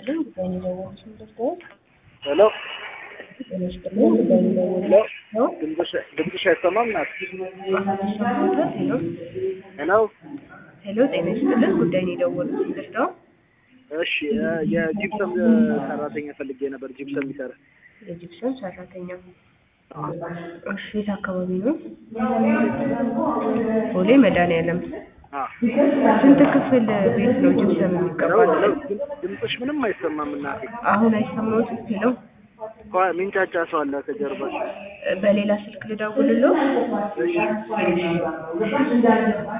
ይስጥልኝ ጉዳይ ደወሉት ምንደርሰዎት? ሄሎ ጤና ይስጥልኝ ጉዳይ ሄሎ ደወሉት ድምፅሽ ድምፅሽ አይሰማም ናት ሰማሁት። ሄሎ ሄሎ ሄሎ ጤና ይስጥልኝ ጉዳይ ነው የደወሉት ምንደርሰዎት? እሺ እ የጂፕሰም ሰራተኛ ፈልጌ ነበር ጂፕሰም የሚሰራ የጂፕሰም ሰራተኛ እሺ የት አካባቢ ነው? ቦሌ መድኃኒዓለም አ ስንት ክፍል ቤት ነው ጂፕሰም ሄሎ የሚቀባው? ሄሎ ድምፅሽ ምንም አይሰማም እናቴ አሁን አይሰማዎትም? ሄሎ ከ- ሚንጫጫ ሰው አለ ከጀርባሽ በሌላ ስልክ ልደውልልዎ? እሺ